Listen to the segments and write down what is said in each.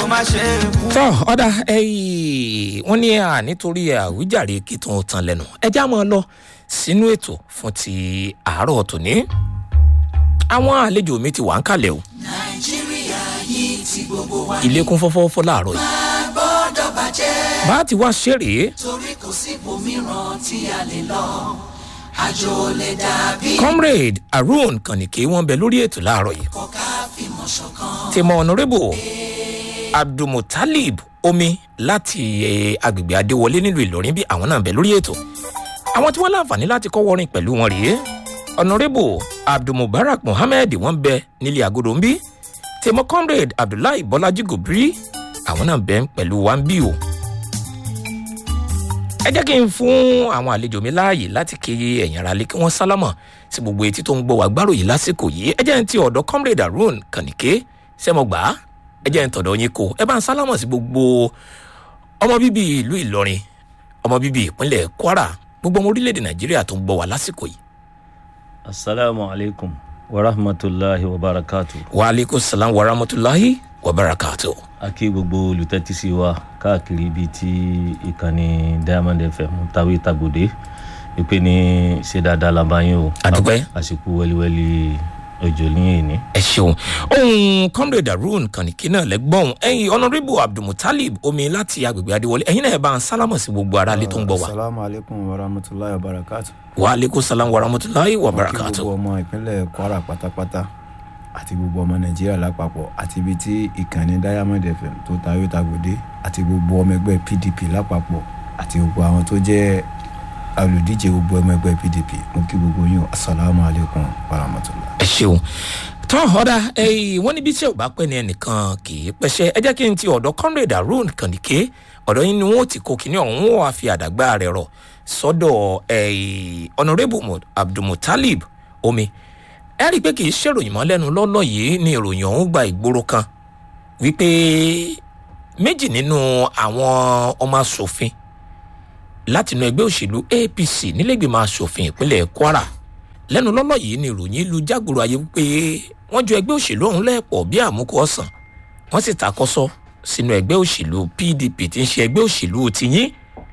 má ṣe kú. tọ́ ọ̀dà wọ́n ní à nítorí àwíjàre kí tó ń tan lẹ́nu ẹjá máa lọ sínú ètò fún ti àárọ̀ tòní àwọn àlejò mi ti wà ń kalẹ̀ o nàìjíríà yìí ti gbogbo wa ilé kún fọ́fọ́fọ́ láàárọ̀ yìí máa gbọ́dọ̀ bàjẹ́ bá a ti wá ṣeré torí kò sí ibòmíràn tí a lè lọ àjò lè dàbí comrade harun kànìké wọn bẹ lórí ètò láàárọ̀ yìí kò ká fìmọ̀ ṣọ̀kan. tèmọ honourable abdulmutalib omi láti eh, agbègbè adéwọlé nílùú ìlọrin bí àwọn náà bẹ lórí ètò àwọn tí wọn láǹfààní láti kọ́ wọrin pẹ̀lú wọn rèé honourable abdulmubarak mohammed wọn bẹ nílé agodo ń bí tèmọ comrade abdullahi bọlájí gòbírí àwọn náà bẹ pẹ̀lú wa ń bí o ẹ jẹ́ kí n fún àwọn àlejò mi láàyè láti kí ẹ̀yìn ara lé kí wọ́n sálámọ̀ sí gbogbo etí tó ń gbọ́ wá gbárò yìí lásìkò yìí ẹ jẹ́ n ti ọ̀dọ̀ comrade harun kànìké sẹ́mọ̀gbà ẹ jẹ́ n tọ̀dọ̀ yín kó ẹ bá ń sálámọ̀ sí gbogbo ọmọ bíbí ìlú ìlọrin ọmọ bíbí ìpínlẹ̀ kwara gbogbo ọmọ orílẹ̀-èdè nàìjíríà tó ń gbọ́ wá lásìkò yìí. asalaamu alaykum wa rahmatulahi wa barakatu. wa aleykum salaam wa rahmatulahi wa barakatu. a kí gbogbo olùtẹ́tísí wa káàkiri ibi tí ìkànnì diamond fm tàwé tàgbòdé wípé ní ṣe dáadáa la bá yín o. Àdúpẹ́. àsìkò wẹ́líwẹ́lí òjò ní èní. ẹ ṣeun ohun comrade harun kànìkì náà lẹgbọn ẹyin honourable abdulmutalib omi láti agbègbè adéwọlé ẹyin náà ẹ bá ń sálámọ̀ sí gbogbo ara lé tó ń gbọ́ wá. asalaamu aleykum wa rahmatulahi wa barakatu. wa aleykum salaam wa rahmatulahi wa Mo kí barakatu. gbogbo ọmọ ìpínlẹ̀ kwara pátápátá àti gbogbo ọmọ nàìjíríà lápapọ̀ àti ibi tí ìkànnì diamond fm tó tayọ tagòdé àti gbogbo ọmọ ẹgbẹ́ pdp lápapọ̀ àti gbogbo àwọn tó jẹ́ olùdíje gbogbo ọmọ ẹgbẹ́ pdp mo kí gbogbo yín o asalaamu aleykum wa rahmatulahi. ẹ ṣeun tán ọ̀dà wọ́n níbi tí ò bá pẹ́ ní ẹnìkan kì í pẹ́ṣẹ́ ẹ jẹ́ kí n ti ọ̀dọ̀ comrade harun kànìké ọ̀dọ̀ yín ni wọ́n ti kó kinní ọ̀hún wọ́n wá fi àdàgbà rẹ̀ rọ̀ sọ́dọ̀ eh, honourable Mu- abdulmutalib omi ẹ rí i pé kì í ṣèròyìn mọ́ lẹ́nu lọ́lọ́ yìí ni ìròyìn ọ̀hún gba ìgboro kan wípé méjì nínú àwọn ọmọ asòfin látinú ẹgbẹ́ òṣèlú apc nílẹ̀gbìmọ̀ asòfin ìpínlẹ̀ kwara lẹ́nu lọ́lọ́ yìí ni ìròyìn lu jágboro ayé wípé wọ́n ju ẹgbẹ́ òṣèlú ọ̀hún lẹ́ẹ̀pọ̀ bí àmúkọ ọ̀sán wọ́n sì takọ́sọ́ sínú ẹgbẹ́ òṣèlú pdp tí ń ṣe ẹgbẹ́ òṣèlú tiyín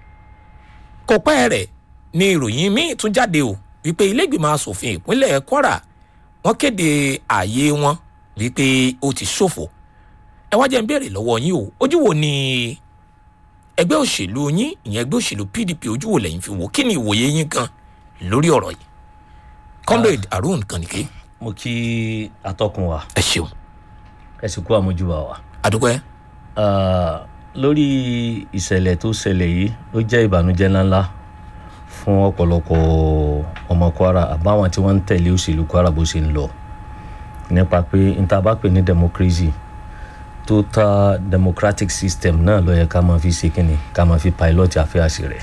kò pẹ́ rẹ̀ ni ìròyìn míì tún jáde o wípé ilégbìmọ̀ asòfin ìpínlẹ̀ kwara wọ́n kéde ààyè wọn wípé ó ti ṣòfò ẹ wá jẹ́ ń béèrè lọ́wọ́ yín o ojú wo ni ẹgbẹ́ òṣèlú yín ìyẹn ẹgbẹ́ òṣèlú pdp ojú wo lẹ́yìn fi wò kí ni ìwòye yín gan lórí ọ̀rọ̀ yìí comrade harun kànìké mo kí atọ́kùn wa ẹ ṣeun ẹ sì kú àmójúbà wa. adúpẹ́ Ah, lórí ìṣẹ̀lẹ̀ tó ṣẹlẹ̀ yìí ó jẹ́ ìbànújẹ́ ńláńlá fún ọ̀pọ̀lọpọ̀ ọmọ kwara àbáwọn tí wọ́n ń tẹ̀lé òṣèlú kwara bó ṣe ń lọ nípa pé níta bá pè ní democracy total democratic system náà ló yẹ ká máa fi ṣe kínni ká máa fi pilot àfẹ́àṣì rẹ̀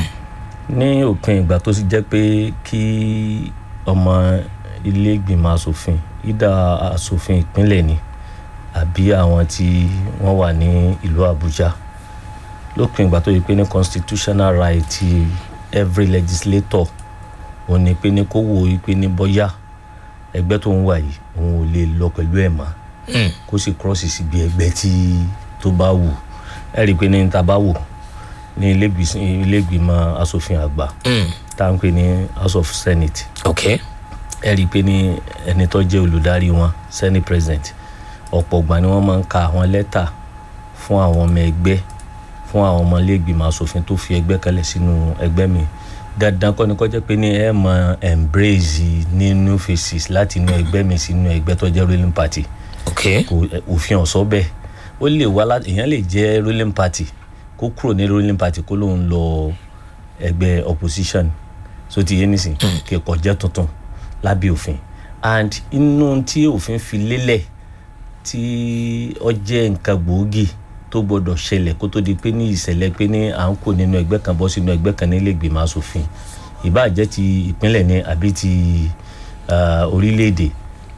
ní òpin ìgbà tó sì jẹ́ pé kí ọmọ ilé ìgbìmọ̀ asòfin ìdá asòfin ìpínlẹ̀ ni àbí àwọn tí wọ́n wà ní ìlú àbújá lópin ìgbà tó yẹ pé ní constitutional right ti every legislator òun ni pé ní kó wo pé ní bọ́yá ẹgbẹ́ tó ń wà yìí òun ò lè lọ pẹ̀lú ẹ̀ mọ́ kó sì cross síbi ẹgbẹ́ tí tó bá wù ẹ rí i pé ní ta bá wò ní ilé ìgbìmọ̀ asòfin àgbà tá à ń pè ní house of senate ok ẹ rí i pé ní ẹni tó jẹ́ olùdarí wọn senate president ọ̀pọ̀ ìgbà ni wọ́n máa ń ka àwọn lẹ́tà fún àwọn ọmọ ẹgbẹ́ fún àwọn ọmọ iléègbìmọ̀ asòfin tó fi ẹgbẹ́ kalẹ̀ sínú ẹgbẹ́ mi dandan kọ́ni kọ́ jẹ́ pé ní ẹ mọ embrace ní new faces láti inú ẹgbẹ́ mi sínú ẹgbẹ́ tó jẹ́ ruling party ok kò òfin ọ̀sọ́ bẹ́ẹ̀ ó lè wá láti èèyàn lè jẹ́ ruling party kó kúrò ní ruling party kó lóun lọ ẹgbẹ́ opposition so ti yé nísìn kẹkọọ jẹ́ tuntun lábẹ́ òfin and inú tí òfin fi lélẹ̀ tí ọ jẹ́ nǹkan gbòógì tó gbọdọ̀ ṣẹlẹ̀ kó tó di pé ní ìṣẹ̀lẹ̀ pé ní à ń kó nínú ẹgbẹ́ kan bọ́ sínú ẹgbẹ́ kan nílé ìgbìmọ̀ asòfin ìbáà jẹ́ ti ìpínlẹ̀ ní àbí ti orílẹ̀-èdè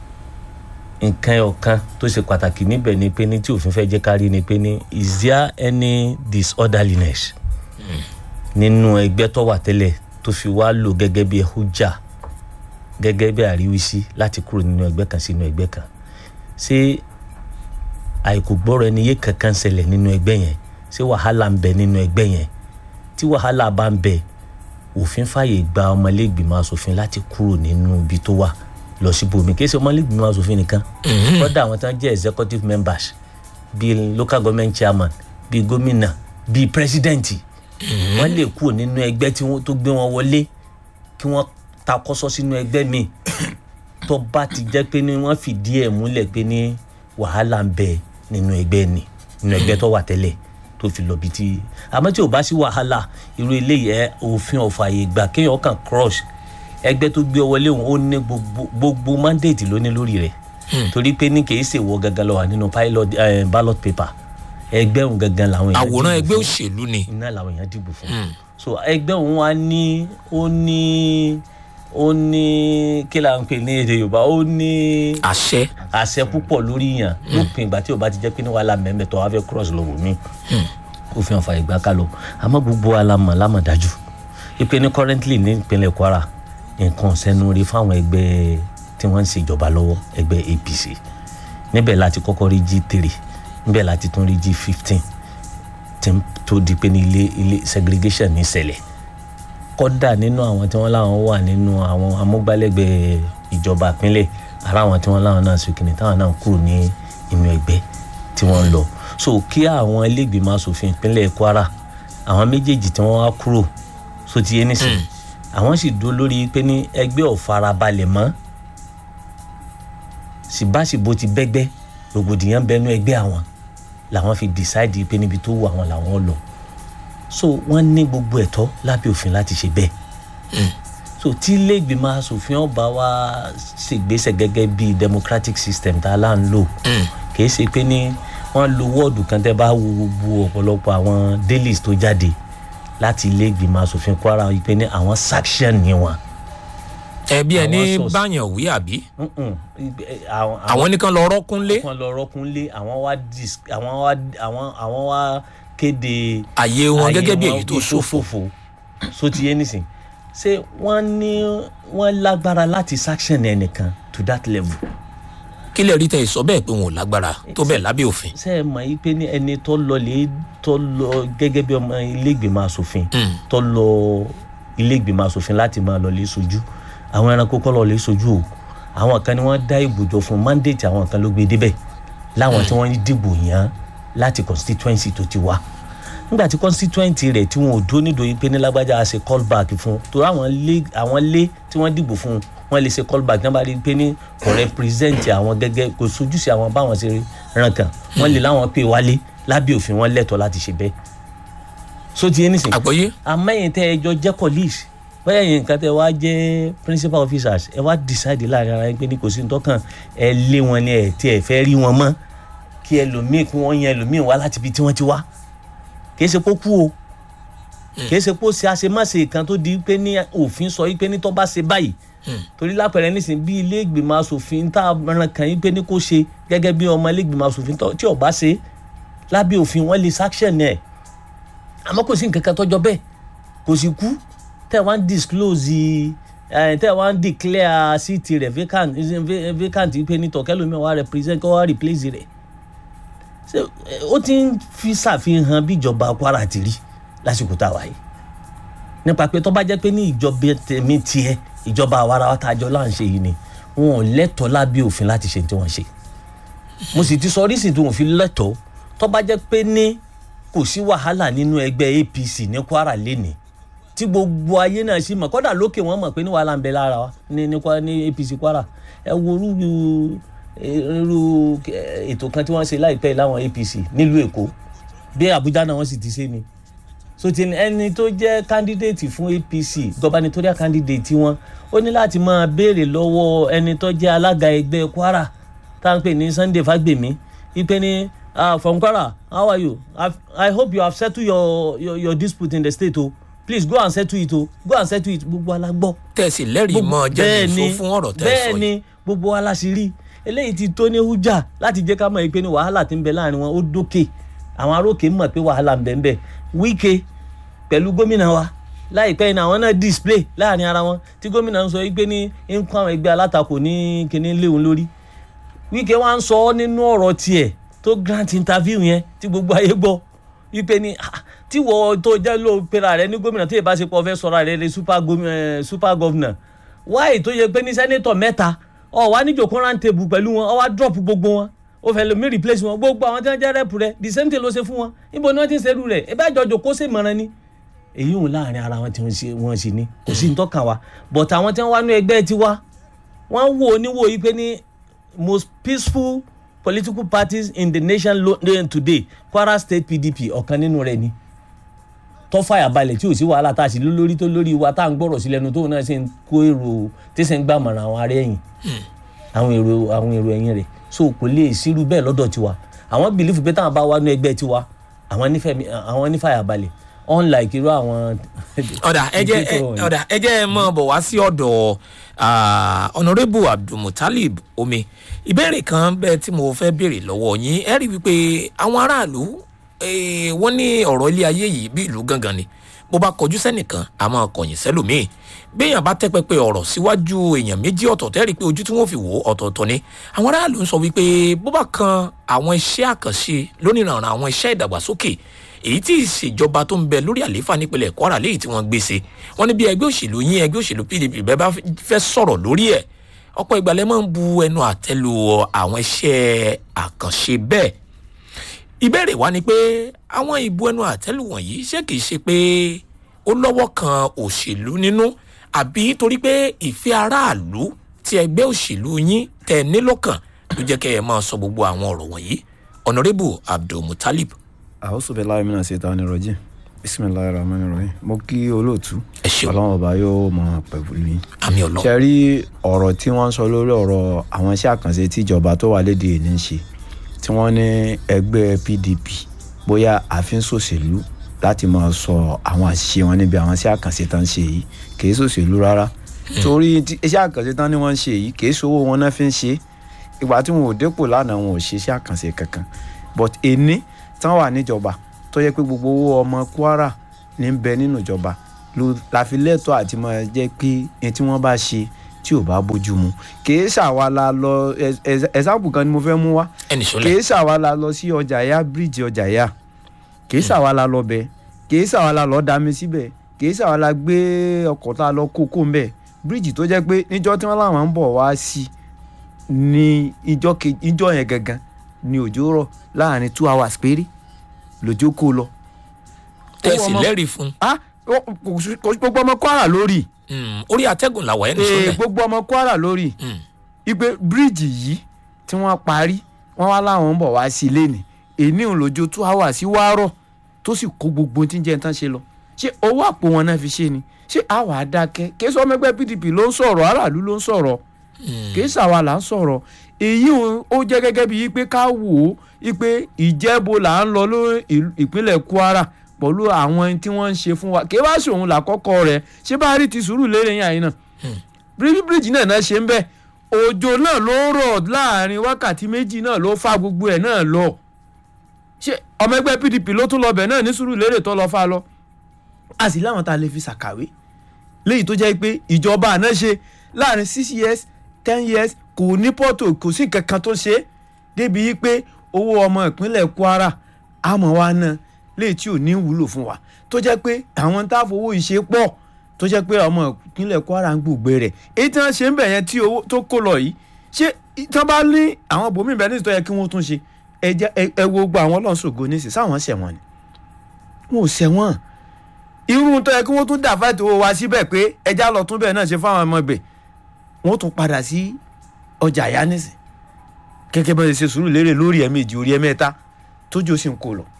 nǹkan ọ̀kan tó ṣe pàtàkì níbẹ̀ ni pé ní tí òfin fẹ́ jẹ́ kárí ni pé ní is there any disorderliness nínú ẹgbẹ́ tó wà tẹ́lẹ̀ tó fi wá lò gẹ́gẹ́ bí ẹ̀hújà gẹ́gẹ́ bí àríwísí láti kúrò nínú ẹgbẹ́ kan sínú ẹgbẹ́ kan ṣé àìkú gbọ́rọ̀ ẹni yé kankan ṣẹlẹ̀ nínú ẹgbẹ́ yẹn ṣé wàhálà ń bẹ nínú ẹgbẹ́ yẹn tí wàhálà bá ń bẹ òfin fàyè gba ọmọlẹ́gbìmọ̀ asòfin láti kúrò nínú ibi tó wà lọ sí bomi kì í ṣe ọmọlẹ́gbìmọ̀ asòfin nìkan kọ́dà àwọn tó ń jẹ́ executive members bíi local government chairman bíi gómìnà bíi president wọ́n lè kúrò nínú ẹgbẹ́ tí wọ́n tó gbé wọn wọlé kí wọ́n takọ́sọ́ sínú ẹgbẹ́ mi tó bá ti jẹ́ pé ní wọ́n fìdí ẹ̀ múlẹ̀ pé ní wàhálà ń bẹ nínú ẹgbẹ́ ni nínú ẹgbẹ́ tó wà tẹ́lẹ̀ tó fi lọ bí tí àmọ́ tí ò bá sí wàhálà irú eléyìí ẹ òfin ọ̀fààyè gbà kéèyàn kàn crush ẹgbẹ́ tó gbé ọ wọlé òun ó ní gbogbo gbogbo mandate ló ní lórí rẹ̀ torí pé ní kìí ṣèwọ gangan lọ wà nínú pilot eh, ballot paper ẹgbẹ́ òun gangan làwọn èèyàn àwòrán dìbò ẹgbẹ́ fún òṣèlú ni iná làwọn èèyàn dìbò fún so ẹgbẹ́ òun wa ní ó ní ó ní kí là ń pè ní èdè yorùbá ó ní àṣẹ àṣẹ púpọ̀ lórí yàn lópin ìgbà tí o bá ti jẹ́ pé ní wàhálà mẹ́mẹ́ tó wá fẹ́ cross lọ́wọ́ mi ó fi hàn fa ìgbà ká lọ àmọ́ gbogbo wa la mọ̀ lámọ̀ dájú ipe ní currently ní ìpínlẹ̀ kwara nǹkan sẹ́nu rí fáwọn ẹgbẹ́ tí wọ́n ń ṣèjọba lọ́wọ́ ẹgbẹ́ apc níbẹ̀ láti kọ́kọ́ rí g three níbẹ̀ láti tún rí g fifteen tí ń- tó di pé ní ilé ilé segregation ní ṣẹlẹ̀ kọ́dà nínú àwọn tí wọ́n láwọn wà nínú àwọn amúgbálẹ́gbẹ̀ẹ́ ìjọba ìpínlẹ̀ ara àwọn tí wọ́n láwọn náà sókè táwọn náà kúrò ní inú ẹgbẹ́ tí wọ́n ń lọ so kí àwọn ilégbèmọ̀ asòfin ìpínlẹ̀ kwara àwọn méjèèjì tí wọ́n wá kúrò so ti yé nísìn àwọn sì dúró lórí pé ní ẹgbẹ́ ò farabalẹ̀ mọ́ síbáṣìbò ti bẹ́gbẹ́ rògbòdìyàn bẹnu ẹgbẹ́ àwọn làwọn fi decide pé níbi tó wù àwọn làwọn lọ so wọ́n ní gbogbo ẹ̀tọ́ lábẹ́ òfin láti ṣe bẹ́ẹ̀ so tí iléègbìmọ̀ asòfin ọba wa ṣègbésẹ̀ gẹ́gẹ́ bí democratic system tá a là ń lò kì í ṣe pé ní wọ́n lo wọ́ọ̀dù kan tẹ́ bá wo gbogbo ọ̀pọ̀lọpọ̀ àwọn dailies tó jáde láti iléègbìmọ̀ asòfin kwara wí pé ní àwọn sanction ni wọn. ẹbí ẹni Àwọn source. báyàn wí àbí Mm-mm. Ibẹ̀- àwọn àwọn nìkan lọ rọkúnlé kan lọ rọkúnlé àwọn wá dis àwọn wá àwọn àwọn wá kéde àyè wọn ayé gẹ́gẹ́ bí wọn èyí tó ṣòfò ṣòfò so ti yé nísìn ṣé wọ́n ní wọ́n lágbára láti sanction ẹnìkan to that level kí lè rí tẹ ìsọ bẹ́ẹ̀ pé wọn ò lágbára tó bẹ́ẹ̀ lábẹ́ òfin ṣe é mọ̀ yí pé ní ẹni tó lọ lè tó lọ gẹ́gẹ́ bí ọmọ iléègbèmọ̀ asòfin tó lọ iléègbèmọ̀ asòfin láti máa lọ lè sojú àwọn ẹranko kọ́ lọ lè sojú o àwọn kan ni wọ́n dá ìbùjọ fún mandate àwọn kan ló gbé débẹ̀ láwọn tí wọ́n dìbò yàn láti constituency tó ti wá nígbà tí constituency rẹ̀ tí wọn ò dúró nídòó yìí pé ní lágbájá a ṣe call back fún torí àwọn lé àwọn lé tí wọ́n dìbò fún wọn lè ṣe call back nígbà tí pé ní kò represent àwọn gẹ́gẹ́ kò sojú sí àwọn báwọn ṣe ràn kàn wọ́n lè láwọn pè wálé lábẹ́ òfin wọn lẹ́tọ̀ọ́ láti ṣe bẹ́ẹ̀ so ti yé nísìnyí àgbọ́yé amẹ́yìn tẹ́ ẹ jọ jẹ́ police bẹ́ẹ̀ yẹn nǹkan tẹ́ wá jẹ́ principal officers ẹ wá decide láàrin ara yín pé ní kò sí nítọ́kàn ẹ lé wọn ní ẹ tí ẹ fẹ́ rí wọn mọ́ kí ẹlòmíì kí wọ́n yan ẹlòmíì wá láti ibi tí wọ́n ti wá kì í ṣe kó kú o kì í ṣe kó ṣe àṣemáṣe kan tó di pé ní òfin sọ yí pé ní tó bá ṣe báyìí torí lápẹ̀rẹ̀ nísìn bí ilé ìgbìmọ̀ asòfin tá a ran kàn yín pé ní kó ṣe gẹ́gẹ́ bí ọmọ ilé ìgbìmọ̀ asòfin tó- tí ò bá ṣe lábẹ́ òfin wọ́n lè sanction ẹ̀ àmọ́ kò sí nǹkan kan tọ́jọ́ bẹ́ẹ̀ kò sì kú tẹ́ wá ń disclose ẹ̀ tẹ́ wá ń declare seat rẹ̀ vacant eh, vacant pé ní tọ̀kẹ́lómi wá represent kó wá replace rẹ̀ Ṣé, eh, ó ti ń fi ṣàfihàn bí ìjọba kwara ti rí lásìkò tá a wáyé nípa pé tó bá jẹ́ pé ní ìjọba tèmi tiẹ̀ ìjọba àwarawa tá a jọ là ń ṣe yìí ni wọn ò lẹ́tọ̀ọ́ lábẹ́ òfin láti ṣe tí wọ́n ṣe mo sì ti sọ orísìí tí wọn fi lẹ́tọ̀ọ́ tó bá jẹ́ pé ní kò sí wàhálà nínú ẹgbẹ́ apc ní kwara lénìí tí gbogbo ayé náà sì mọ̀ kọ́dà lókè wọ́n mọ̀ pé ní wàhálà ń bẹ lára wa ní ní Kwa- ní apc kwara ẹ wo irú irú eh, ètò kan tí wọ́n ṣe láìpẹ́ láwọn apc nílùú èkó bí àbújá náà wọ́n sì ti ṣe ni so ti ẹni tó jẹ́ candidate fún apc gubernatorial candidate wọn ó ní láti máa béèrè lọ́wọ́ ẹni tó jẹ́ alága ẹgbẹ́ kwara tá à ń pè ní sunday fagbemi ipe ní ah from kwara how are you I've, i hope you have settled your, your your dispute in the state o please go and settle it o go and settle it gbogbo alágbọ́ tẹ̀sí lẹ́rìí mọ́ jẹ́ bẹ́ẹ̀ nìṣó fún ọ̀rọ̀ tẹ́ ẹ sọ bẹ́ẹ̀ yìí ni gbogbo wa la sì rí eléyìí ti tó ní hújà láti jẹ́ ká mọ̀ pé ní wàhálà ti ń bẹ láàrin wọn ó dókè àwọn arókè mọ̀ pé wàhálà ń bẹ ń bẹ wíkẹ́ pẹ̀lú gómìnà wa láìpẹ́ yìí ni àwọn náà display láàrin ara wọn tí gómìnà ń sọ yìí pé ní ń kó àwọn ẹgbẹ́ alátakò ní kíní léwu lórí wíkẹ́ wa ń sọ ọ́ nínú ọ̀rọ̀ tiẹ̀ tó grant interview yẹn tí gbogbo ayé gbọ́ wípé ní ah, tí wọ́n tó jẹ́ ló pera rẹ ní gómìnà tí ìbá ṣe pọ̀ fẹ́ sọ̀rọ̀ rẹ ní super gomi- eh, super governor why tó yẹ pé ní sẹ́nétọ̀ mẹ́ta ọ̀ wá níjòkó round table pẹ̀lú wọn ọ̀ wá drop gbogbo wọn ó fẹ́ lomi replace wọn gbogbo àwọn tí wọ́n jẹ́ rẹ́pù rẹ the same thing ló ṣe fún wọn níbo ni wọ́n ti ń ṣerú rẹ̀ ẹ bá jọ jòkó sí ìmọ̀ràn ni èyí òun láàrin ara wọn tí wọ́n ṣe wọ́n ṣe ní kò sí ní tọ́ka wa but àwọn tí wọ́n wá ní ẹgbẹ́ tiwa wọ́n wò ó níwò yìí pé ní most peaceful political parties in the nation lo- eh, today kwara state pdp ọ̀kan nínú rẹ̀ ni tó fàyà balẹ̀ tí ò sí wàhálà tá a sì lé lórí tó lórí wa tá à ń gbọ́rọ̀ sí lẹ́nu tóun náà ṣe ń kó èrò tí ṣe ń gbàmọ̀ràn àwọn ará ẹ̀yìn àwọn èrò àwọn èrò ẹ̀yìn rẹ̀ so kò lè sírú bẹ́ẹ̀ lọ́dọ̀ tiwa àwọn bìlífù pé táwọn bá wà ní ẹgbẹ́ tiwa àwọn nífẹ̀ẹ́ àwọn nífàyà balẹ̀ unlike irú àwọn. ọ̀dà ẹ jẹ́ ẹ- dictator wọ̀nyí. ọ̀dà ẹ jẹ́ ẹ mọ̀ bọ̀ wá sí ọ̀dọ̀ ah, honourable abdulmutalib omi ìbéèrè kan bẹ́ẹ̀ tí mo fẹ́ béèrè lọ́wọ́ yín ẹ rí i wípé àwọn aráàlú eh, wọ́n ní ọ̀rọ̀ ilé ayé yìí bí ìlú gangan ni bó bá kọjú sẹ́nìkan a máa kọ̀yìn sẹ́lòmíì béèyàn bá tẹ́ pẹpẹ ọ̀rọ̀ síwájú èèyàn méjì ọ̀tọ̀ọ̀tọ̀ ẹ rí i pé ojú tí wọ́n fi wò ó ọ̀tọ̀ọ̀tọ̀ ni àwọn aráàlú ń sọ wípé bó bá kan àwọn iṣẹ́ àkànṣe lónìrànràn àwọn iṣẹ́ ìdàgbàsókè èyí tí ìṣèjọba tó ń bẹ lórí àlééfà nípínlẹ̀ kwara léyìí tí wọ́n gbé ṣe wọ́n ní bí ẹgbẹ́ òṣèlú yín ẹgbẹ́ òṣèlú pdp bẹ́ẹ̀ bá fẹ́ sọ̀rọ̀ lórí ẹ̀ ọ̀pọ̀ ìgbàlẹ̀ máa ń bu ẹnu àtẹ́lu àwọn iṣẹ́ àkànṣe bẹ́ẹ̀ ìbéèrè wa ni pé àwọn ìbu ẹnu àtẹ́lù wọ̀nyí ṣé kìí ṣe pé ó lọ́wọ́ kan òṣèlú nínú àbí torí pé ìfẹ́ aráàlú tí ẹgbẹ́ òṣèlú yín tẹ̀ nílọ́kàn ló jẹ́ kẹ́ ẹ máa sọ gbogbo àwọn ọ̀rọ̀ wọ̀nyí honourable abdulmutalib àwòsàn bẹ́ẹ̀ láì mìíràn ṣe ta ni rọjí bisimilayi rahman rahim mo kí olóòtú ẹ ṣeun ọlọ́run ọba yóò mọ pẹ̀lú yín. àmì ọlọ́run ṣe rí ọ̀rọ̀ tí wọ́n ń sọ lórí ọ̀rọ̀ àwọn iṣẹ́ àkànṣe tí ìjọba tó wà léde ní í ṣe tí wọ́n ní ẹgbẹ́ pdp bóyá àfin ṣòṣèlú láti máa sọ àwọn àṣìṣe wọn níbi àwọn iṣẹ́ àkànṣe tán ń ṣe yìí kìí ṣòṣèlú rárá torí tí iṣẹ́ àkànṣe tán ni wọ́n ń ṣe yìí kìí ṣòwò wọn náà fi ń ṣe ìgbà tí wọn ò dépò lánàá wọn ò ṣe iṣẹ́ àkànṣe kankan but èní tán wà níjọba tó yẹ pé gbogbo owó ọmọ kwara ní ń bẹ nínú ìjọba ló la fi lẹ́tọ̀ọ́ àti máa jẹ́ pé ẹni tí wọ́n bá ṣe tí ò bá bójú mu kìí ṣàwa la lọ ẹ̀sáàpù kan ni mo fẹ́ mú wá ẹnì sọlẹ̀ kìí ṣàwa la lọ sí ọjà ya bíríìjì ọjà ya kìí ṣàwa la lọ bẹ kìí ṣàwa la lọ dami síbẹ̀ kìí ṣàwa la gbé ọkọ̀ tá a lọ kókó ńbẹ̀ bíríìjì tó jẹ́ pé níjọ́ tí wọ́n láwọn ń bọ̀ wá sí ní ìjọ́ ke- ìjọ́ yẹn gangan ni òjò rọ̀ láàrin two hours péré lòjó kó lọ. tẹ̀sí ọmọ- lẹ́rìí fún ah ó- kò sí- kò sí gbogbo ọmọ kwara lórí un orí atẹ́gùn làwọ̀ ẹnì ee sọlẹ̀ gbogbo ọmọ kwara lórí Mm. ipe bíríìjì yìí tí wọ́n parí wọ́n wá láwọn ń bọ̀ wá sí ilé ni èní òun lójó two hours sí wárọ̀ tó sì kó gbogbo tí ń jẹ́ tán ṣe lọ ṣé owó àpò wọn náà fi ṣe ni ṣé àwa àdákẹ́ kí sọ ọmọ ẹgbẹ́ pdp ló ń sọ̀rọ̀ aráàlú ló ń sọ̀rọ̀ kì í ṣàwa là ń sọ̀rọ̀ èyí òun ó jẹ́ gẹ́gẹ́ bíi pé ká wò ó pé ìjẹ́bo là ń lọ lórí ìlú- ìpínlẹ̀ kwara pẹ̀lú àwọn tí wọ́n ń ṣe fún wa kí wá ṣòun làkọ́kọ́ rẹ̀ ṣé bá rí ti sùúrù lérè yín àyín náà bíríbíríjì náà náà ṣe ń bẹ́ òjò náà ló rọ̀ láàrin wákàtí méjì náà ló fa gbogbo ẹ̀ náà lọ ṣé ọmọ ẹgbẹ́ pdp ló tún lọ bẹ̀ náà ní sùúrù lérè tó lọ fa lọ a sì láwọn tá a lè fi ṣàkàwé léyìí tó jẹ́ pé ìjọba àná ṣe láàrin six years ten years kò ní pọ́tò kò sí nǹkan kan tó ṣe é débi yí pé owó ọmọ ìpínlẹ̀ kwara àmọ́ wa náà léyìí tí ò ní wúlò fún wa tó jẹ́ pé àwọn tá a fowó ìṣe pọ̀ tó jẹ́ pé ọmọ ìpínlẹ̀ kwara ń gbùgbé rẹ̀ èyí tí wọ́n ṣe ń bẹ̀ yẹn tí owó tó kó lọ yìí ṣé tí wọ́n bá ní àwọn bòmí bẹ́ẹ̀ nítorí yẹ kí wọ́n tún ṣe ẹ jẹ́ ẹ- ẹ wo gbogbo àwọn ọlọ́sọ̀gbọ́n nísìsiyìí sáwọn ṣẹ̀wọ̀n ni wọn ò ṣẹ̀wọ̀n irú tó yẹ kí wọ́n tún dà fáìtì owó wa síbẹ̀ pé ẹja lọ tún bẹ́ẹ̀ náà ṣe fáwọn ọmọ ibẹ̀ wọ́n tún padà sí ọjà ìyá nísìn gẹ́gẹ́ bá ṣe ṣe sùúrù lérè lórí ẹ̀mejì orí ẹ̀mẹ́ta tójú ó sì ń kó lọ.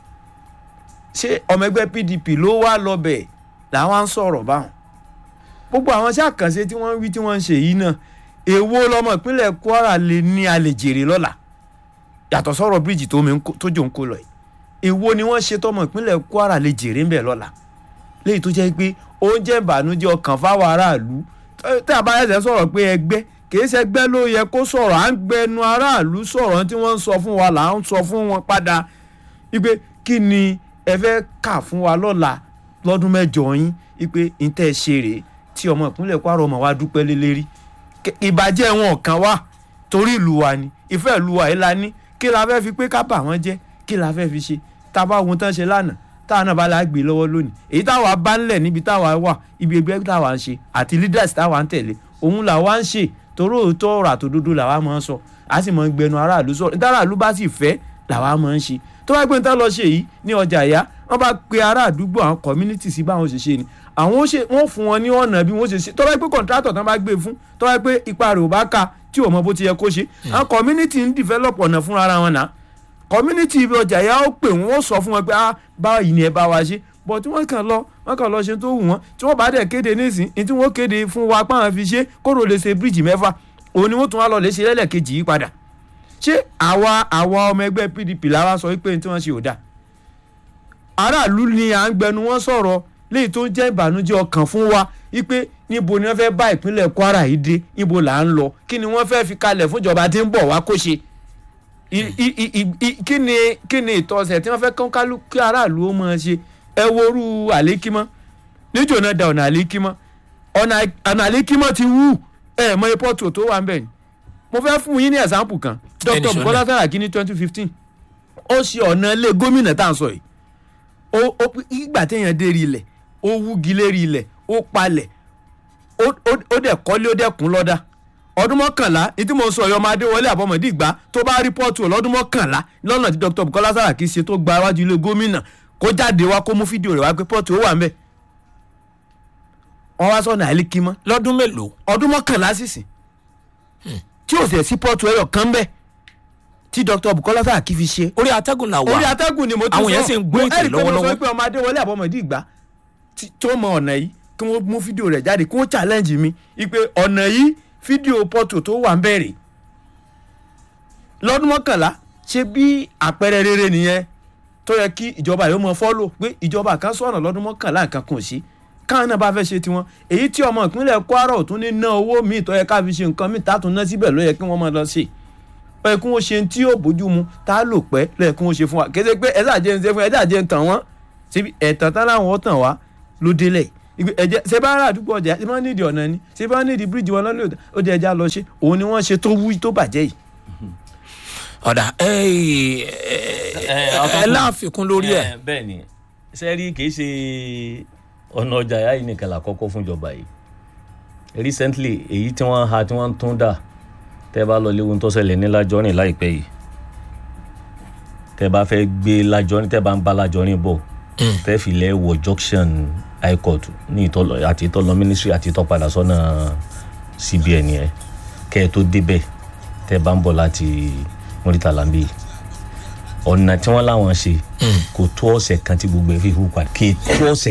ṣé ọmọ ẹgbẹ́ pdp ló wá lọ bẹ̀ làwọn á ń sọ̀rọ̀ báwọn. gbogbo àwọn iṣẹ́ àkànṣe tí wọ́n ń wí tí wọ́n ń ṣe yìí náà èwo lọmọ ìpínlẹ̀ kwara lè ní alẹ́ jèrè lọ́la yàtọ̀ sọ̀rọ̀ bíríìjì tójú ń kó lọ yìí èwo ni wọ́n ṣe tọmọ ìpínlẹ̀ kwara lè jèrè ń bẹ̀ lọ́la léyìí tó jẹ́ pé oúnjẹ ìbànújẹ́ ọkàn fáwọn aráàlú tí a bá ẹsẹ̀ sọ̀rọ̀ pé ẹgbẹ́ kìí ṣe ẹgbẹ́ ló yẹ kó sọ̀rọ̀ à ń gbẹnu aráàlú sọ̀rọ̀ tí wọ́n ń sọ fún wa là ń sọ fún wọn padà wípé kí ni ẹ fẹ́ kà fún wa lọ́la lọ́dún mẹ́jọ yín wípé ìtẹ́ ṣe rèé tí ọmọ ìpínlẹ̀ kwara ọmọ wa dúpẹ́ lé lérí Kẹ- ìbàjẹ́ wọn kàn wá torí ìlú wa ni ìfẹ́ ìlú wa yìí la ní kí la fẹ́ fi pé ká bà wọ́n jẹ́ kí la fẹ́ fi ṣe tá a bá ohun tán ṣe lánàá táwa náà bá la gbé lọ́wọ́ lónìí èyí táwa bá ń lẹ̀ níbi táwa wà ibi ẹgbẹ́ táwa ń ṣe àti leaders táwa ń tẹ̀lé òun làwa ń ṣe torí òótọ́ ọ̀rọ̀ àtòdodo làwa máa ń sọ a sì máa ń gbẹnu aráàlú sọ̀rọ̀ nítorí aráàlú bá sì fẹ́ làwa máa ń ṣe tó bá gbé ní tá lọ ṣe yìí ní ọjà ìyá wọ́n bá pe ará àdúgbò àwọn community sí báwọn ṣe ṣe ni àwọn ó ṣe wọ́n fún wọn ní ọ̀nà bí wọ́n ṣe ṣe tó bá gbé contractor tán bá gbé fún tó bá gbé ipa rẹ̀ ò bá ka tí ò mọ bó ti yẹ kó ṣe àwọn community ń develop ọ̀nà fúnra ara wọn náà community ibi ọjà ìyá ó pè wọ́n ó sọ fún wọn pé ah báyìí ni ẹ bá wa ṣe bọ̀ tí wọ́n kàn lọ wọ́n kàn lọ ṣe tó wù wọ́n tí wọ́n bá dẹ̀ kéde nísìn ní tí wọ́n kéde fún wa páwọn fi ṣe kóró lè ṣe bíríìjì mẹ́fà òun ni wọ́n tún wá lọ lè ṣe lẹ́lẹ́kejì yìí padà ṣé àwa àwa ọmọ ẹgbẹ́ pdp làwa sọ wípé tí wọ́n ṣe ò dáa aráàlú ni à ń gbẹnu wọn sọ̀rọ̀ léyìí tó ń jẹ́ ìbànújẹ́ ọkàn fún wa wípé níbo ni wọ́n fẹ́ bá ìpínlẹ̀ kwara yìí dé níbo là ń lọ kí ni wọ́n fẹ́ fi kalẹ̀ fúnjọba tí ń bọ̀ wá kó ṣe I- i- i- i- kí ni kí ni ìtọ́sẹ̀ tí wọ́n fẹ́ kán kálú kí aráàlú ó máa ṣe ẹ worú àlékímọ́ níjò náà da ọ̀nà àlékímọ́ ọ̀nà ọ̀nà àlékímọ́ ti wú ẹ mọ ipọ́tò tó wà ń bẹ̀ ni mo fẹ́ fún yín ní ẹ̀sáǹpù kan Ẹni dr sọ́nà. bukola saraki ní twenty fifteen ó ṣe ọ̀nà ilé gómìnà tá à ń sọ yìí ó ó ìgbà téèyàn dé rí ilẹ̀ ó wúgi lérí ilẹ̀ ó palẹ̀ ó ó- ó dẹ̀ kọ́lé ó dẹ̀ kún lọ́dà ọdún mọ́kànlá ní tí mo sọ ọ̀yọ́ máa dé wọlé àbọ̀mọ̀dé ìgbà tó bá rìpọ́ọ̀tù lọ́dún mọ́kànlá lọ́nà tí dr bukola saraki ṣe tó gba iwájú ilé gómìnà kó jáde wá kó mú fídíò rẹ̀ wá pé pọ́ọ̀tù ó wà ń bẹ̀ wọ́n wá sọ̀nà àlékímọ́ lọ́dún mélòó ọdún mọ́kànlá sísìn tí ò sì sí pọ́ọ̀tù ẹ̀yọ̀ kan bẹ́ẹ̀ tí dr bukola saraki fi ṣe orí atẹ́gùn là wà orí atẹ́gùn ni mo ti sọ Àwọn èèyàn sì ń gbọ́ ètò ẹ̀rí pé mo sọ lọ́wọ́lọ́wọ́. pé ọmọ adéwọlé àbọ̀mọ̀dé ìgbà tí- tó mọ ọ̀nà yìí kí wọ́n mú fídíò rẹ̀ jáde kí wọ́n challenge mi ipe ọ̀nà yìí fídíò pọ́tò tó wà ń bẹ̀rẹ̀ lọ́dún mọ́kànlá ṣe bí àpẹẹrẹ rere nìyẹn tó yẹ kí ìjọba yóò mọ fọ́lò pé ìjọba kan sọ̀nà lọ́dún mọ́kànlá nǹkan kan ò sí káwọn náà bá fẹ́ ṣe tiwọn èyí tí ọmọ ìpínlẹ̀ kwara ò tún ní ná owó míì tó yẹ ká fi ṣe nǹkan míì tá a tún ná síbẹ̀ ló yẹ kí wọ́n máa lọ ṣe ó yẹ kí wọ́n ṣe tí yóò bójú mu tá a lò pẹ́ ló yẹ kí wọ́n ṣe fún wa kéde pé ẹ̀sà jẹ́ ń ṣe fún ẹ̀sà jẹ́ ń tàn wọ́n síbi ẹ̀tàn tán láwọn ó tàn wá ló délẹ̀ Ibi ẹ̀jẹ̀ ṣe bá rà àdúgbò ọjà ṣe bá nídìí ọ̀nà ni ṣe bá nídìí bíríìjì wọn lọ́lẹ́ ó di ẹja lọ ṣe òun ni wọ́n ṣe tó wú tó bàjẹ́ yìí. ọ̀dà ẹ ẹ láàfikún lórí ẹ̀ Eh, bẹ́ẹ̀ ni sẹ́rí kì í ṣe ọ̀nà ọjà ìyá yìí nìkan lákọ́kọ́ fúnjọba yìí recently èyí tí wọ́n ha tí wọ́n tún dà tẹ́ bá lọ léwu tó ṣẹlẹ̀ ní lájọ́rìn láìpẹ́ yìí tẹ́ bá fẹ́ gbé lájọ́rìn tẹ́ bá ń bá lájọ́rìn bọ̀ tẹ́ fi lẹ́ wọ junction high court ní ìtọ́lọ àti ìtọ́lọ ministry àti ìtọ́ padà sọ́nà cbn yẹn kẹ́ ẹ tó débẹ̀ tẹ́ bá ń bọ̀ láti mọ́rítàlá ń bí ọ̀nà tí wọ́n láwọn ṣe kò tó ọ̀sẹ̀ kan tí gbogbo ẹ̀ fi hù padà kì í tó ọ̀sẹ̀